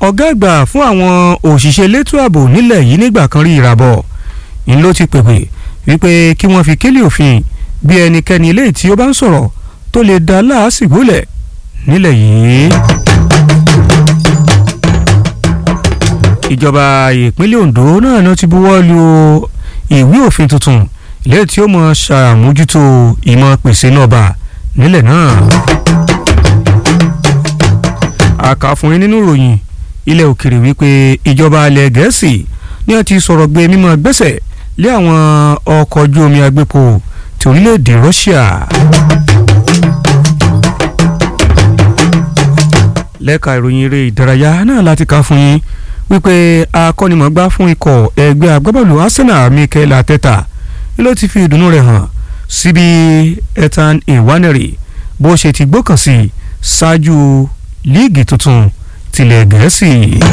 ọ̀gá àgbà fún àwọn òṣìṣẹ́ elétò ààbò nílẹ̀ yìí nígbà kan rí ìràbọ̀ ń ló ti pèpè wípé kí wọ́n fi kélé òfin bí ẹnikẹ́ni eléyìí tí ó bá ń sọ̀rọ̀ tó lè dá láàsìgbò lẹ̀ nílẹ̀ yìí. ìjọba ìpínlẹ̀ Ondo náà ló ti buwọ́ lu ìwé òfin tuntun ilé tí ó mọ ṣàmójútó ìmọ̀ pèsè náà bá nílẹ̀ náà. àkà fún yín nínú ìròyìn ilẹ̀ òkèrè wípé ìjọba alẹ̀ gẹ̀ẹ́sì ní wọ́n ti sọ̀rọ̀ gbé mímọ́ gbẹ́sẹ̀ lé àwọn ọkọ̀ ojú omi agbépo ti orílẹ̀-èdè Russia. lẹ́ka ìròyìn eré ìdárayá náà láti kà fún yín wípé akọ́nimọ̀gbá fún ikọ̀ ẹgbẹ́ agbábọ́ọ̀lù Arsenal Mikel Arteta ló ti fi ìdùnnú rẹ̀ hàn síbi Ethan Iwaneri bó ṣe ti gbọ́kàn sí ṣáájú líìgì tuntun tilẹ̀ gẹ̀ẹ́sì.